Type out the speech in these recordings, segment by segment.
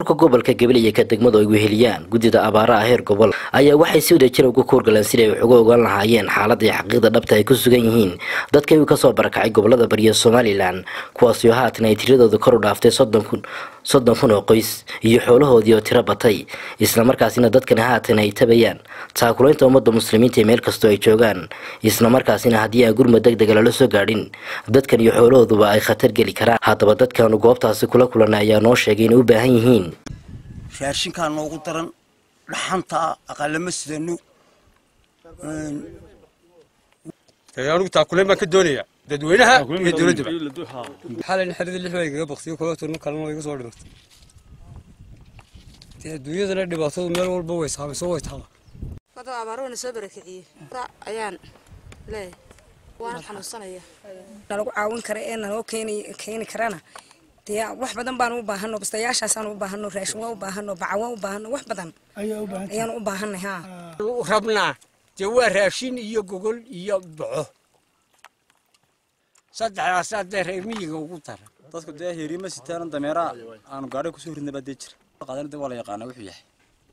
maamulka gobolka gabiley ka degmadu ay weheliyaan guddida abaaraha heer gobol ayaa waxay si wada jira uga kuurgaleen siday wax uga ogaan lahaayeen xaaladda iyo xaqiiqda dhabta ay ku sugan yihiin dadkii kasoo barakacay gobolada bariya somalilan kuwaasoo haatan ay tiradooda kor u dhaaftay soddon kun soddon kun oo qoys iyo xoolahoodii oo tiro batay islamarkaasina dadkani haatan ay tabayaan taakulaynta ummadda muslimiinta meel kastoo ay joogaan islamarkaasina haddii aan gurmad deg dega lala soo gaadhin dadkan iyo xoolahooduba ay khatar geli karaan haddaba dadkaanu goobtaasi kula kulanay ayaa noo sheegay inay u baahan yihiin raashinkaa noogu daran dhaxantaa aqalama sidano anigu taakuleen baan ka doonaya dadweynaha iyo dowladdaba xalin xerida lix bay kaga baqsiyo kula turno kalena way iga soo dhimatay dee adduunyadana dhibaatadu meel walba way saamayso way taala wada abaaruhuna soo barakiciyey ayaan leeyahay waana xanuunsanaya nalagu caawin kara ee naloo keeni keeni karana dee wax badan baan u baahano bastayaashaasaan u baahano raashin waa u baahano baca waa u baahano wax badan ayaan u baahanay ha rabnaa dee waa raashin iyo gogol iyo boco saddexdaasaa dee reer miyiga ugu daran dadku dee heriima sitaan dameeraha aanu gaadhay kusoo ridnay baa dee jira qaadana dee waa la yaqaanaa wuxuu yahay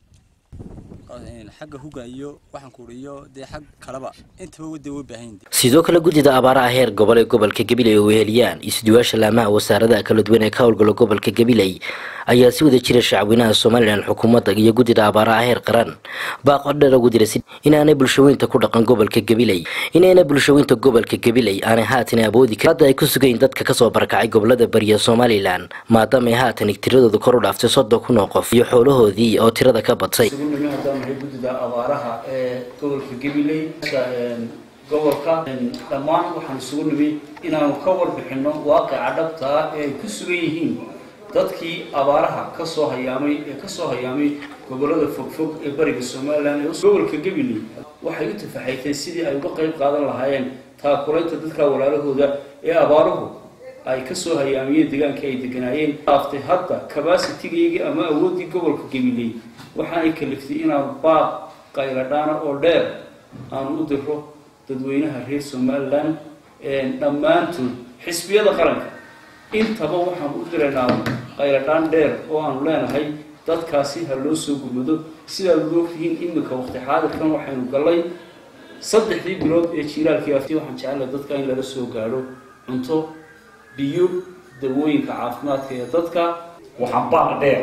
xagga huga iyo waxaan kuuri iyo dee xag kaleba intaba wadda way baahan yihin sidoo kale guddida abaaraha heer gobol ee gobolka gabiley oo weheliyaan isduwaasha laamaha wasaaradaha kala duwan ee ka howlgala gobolka gabiley ayaa si wada jira shacweynaha somalilan xukuumadda iyo guddida abaaraha heer qaran baaqo dheer ugu dira inaanay bulshaweynta ku dhaqan gobolka gabiley inayna bulshaweynta gobolka gabiley aanay haatan awoodi karin hadda ay ku sugayn dadka kasoo barakacay gobolada bariya somalilan maadaama ay haatan tiradooda kor u dhaaftay soddon kun oo qof iyo xoolahoodii oo tirada ka batay haddaanahay guddida abaaraha ee gobolka gabiley gobolka dhammaan waxaan isugu nimi inaanu ka warbixino waaqica dhabtaa ee ay ku sugan yihiin dadkii abaaraha kasoo hayaamay ee kasoo hayaamay gobolada fogfog ee bariga somalilan ee gobolka gabiley waxay u tafaxayteen sidii ay uga qayb qaadan lahaayeen taakulaynta dadka walaalahooda ee abaaruhu ay kasoo hayaamiyeen deegaankii ay deganaayeen dhaaftay hadda cabacitigaygii ama awooddii gobolka gabiley waxaanay kaliftay inaanu baaq qayladhaana oo dheer aanu u diro dadweynaha reer somalilan dhammaantood xisbiyada qaranka intaba waxaanu u diraynaa qayladhaan dheer oo aanu leenahay dadkaasi ha loo soo gurmado sidaad ogtihiin iminka waqti xaadirkan waxaynu gallay saddexdii bilood ee jiiraalkii afti waxaan jecelahay dadka in lala soo gaadho cunto biyo dawooyinka caafimaadka ee dadka waxaan baaq dheer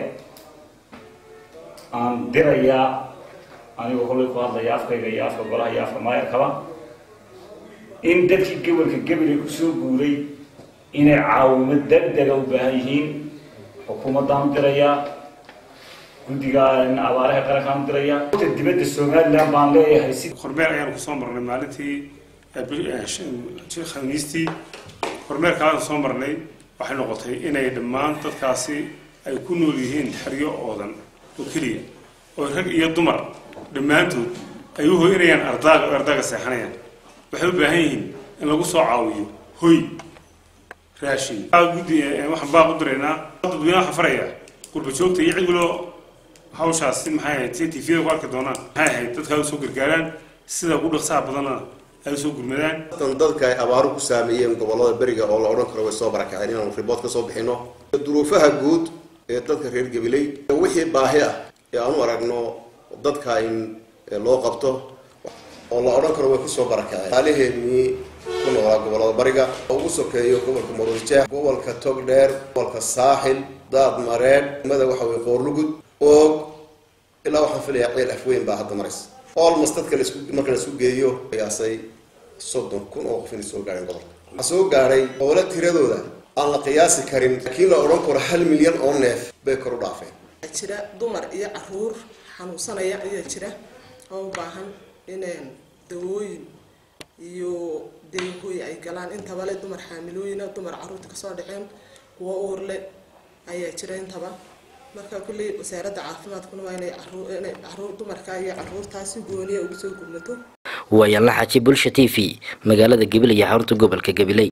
aan dirayaa anigoo hollay ku hadlaya afkayga iyo afka golaha iyo afka maayarkaba in dadkii gobolka gabiley kusoo guuray inay caawimo deg dega u baahan yihiin xukuumaddaan dirayaa guddiga abaaraha qarankaan dirayaa dibadda somalilan baan leeyahay si kormeer ayaanu kusoo marnay maalintii khamiistii kormeerka aan soo marnay waxay noqotay inay dhammaan dadkaasi ay ku nool yihiin xeryo oodan oo keliya oo rag iyo dumar dhammaantood ay u hoynayaan ardaaga oo ardaaga seexanayaan waxay u baahan yihiin in lagu soo caawiyo hoy raashin guddi waxaan baaq u diraynaa dadweynaha waxaan farayaa qurba joogta iyo cid waloo hawshaasi maxay ahayd si tvda ku arki doonaan maxay ahayd dadka ay usoo gargaaraan sida ugu dhaqsaha badanna ay usoo gurmadaan dadka ay abaaru ku saameeyeen gobolada beriga oo la odhan karo way soo barakaceen inaanu ribood ka soo bixino duruufaha guud ee dadka reer gabiley wixii baahi ah ee aanu aragno dadka in loo qabto oo la odhan karo way kusoo barakaceen xaaliheenii ku noolaa gobolada bariga oo ugu sokeeyo gobolka maruujeex gobolka togdheer gobolka saaxil daad mareedh mada waxa weye qoorlugud oog ilaa waxaan filayaa ceel afweyn baa hadda maraysa olmost dadka laisku marka la isku geeyo qiyaasay soddon kun oo qof inay soo gaadheen gobolka waxaa soo gaadhay howla tiradooda aan la qiyaasi karin laakiin la odhan karo hal milyan oo neef bay kor u dhaafeen jira dumar iyo caruur xanuunsanaya ayaa jira oo u baahan in dawooyin iyo deehoy ay galaan intaba le dumar xaamilooyina dumar caruurta kasoo dhaceen kuwo uurle ayaa jira intaba marka kulley wasaaradda caafimaadkuna waa inay caruur dumarka iyo caruurtaasi gooniya ugu soo gurmato waayaanla xaji bulsha t v magaalada gabiley iyo xarunta gobolka gabiley